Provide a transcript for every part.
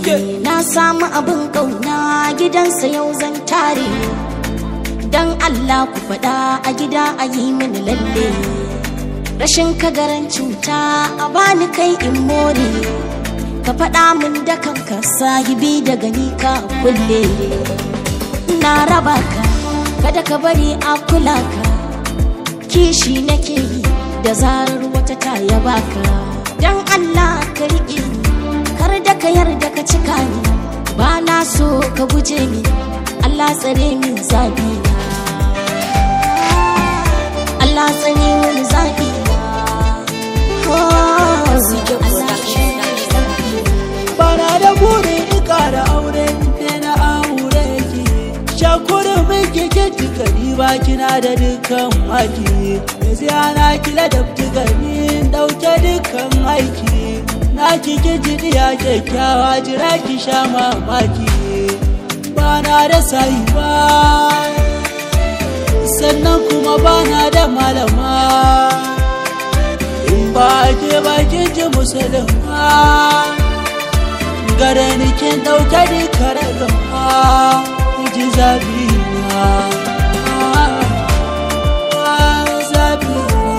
na samu abin kauna gidansa yau zan tare dan Allah ku faɗa a gida a yi mini lalle rashin kagaran cuta a bani kai in more ka faɗa min da kanka sahibi daga ni ka kulle na raba ka kada ka bari a kula ka kishi nake yi da zarar wata ta yaba ka dan Allah ka riƙe ni kar da ka yarda ka cika ni ba na so ka guje ni Allah tsare min zabi na Allah tsare min zabi na Oh, Allah Bana da burin in ƙara aure da na aure ki Shakurin miki kinti gani ba kina da dukkan maki Yanzu ana kila da gani ɗauke dukkan aiki Na ki kinti diya kyakkyawa jira ki sha mamaki Bana da sayi ba Sannan kuma bana da malama In ba ke bakin ji musulma gare ni kin dauke ni kare gama ji zabi na zabi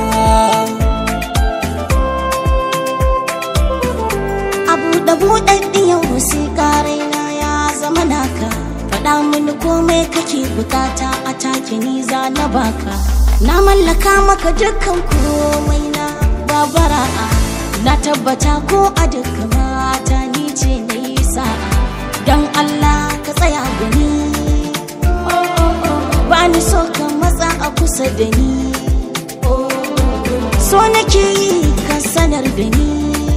a buɗe buɗaɗɗiyar wasiƙa raina ya zama naka faɗa mini komai kake bukata a take ni za na baka na mallaka maka dukkan komai na babara'a na tabbata ko a dukkan mata ni ce na yi sa'a don Allah ka tsaya gani ba ni so ka matsa a kusa da ni so nake yi ka sanar da ni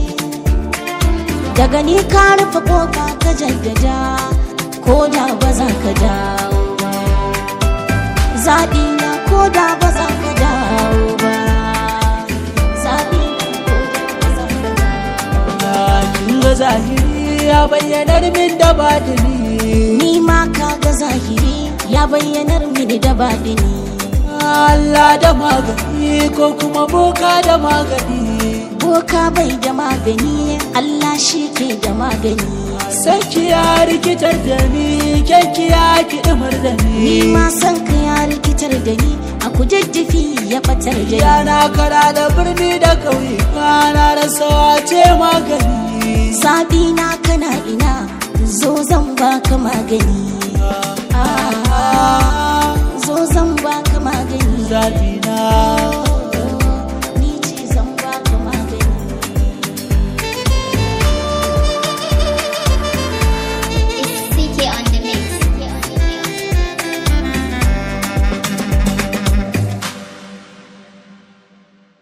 daga ni ka rufe kofa ka jaddada ko da ba za ka dawo ba zaɓi na ko da ba za ka dawo ba zaɓi na ko da ba za ka dawo kin ga zahiri ya bayyanar min da batini ni ma ka ga zahiri ya bayyanar mini da baɗini Allah da magani ko kuma boka da magani boka bai da magani Allah shi ke da magani Sanki ya rikitar da ni, kyanki ya kiɗimar da ni ni. ma san ka ya rikitar da ni a kujajjafi ya batar da ni Yana kara da birni da ƙauye, kana da sawace magani. zaɓi na kana ina zo zan baka magani Ah, zo zan baka magani Zaɓi na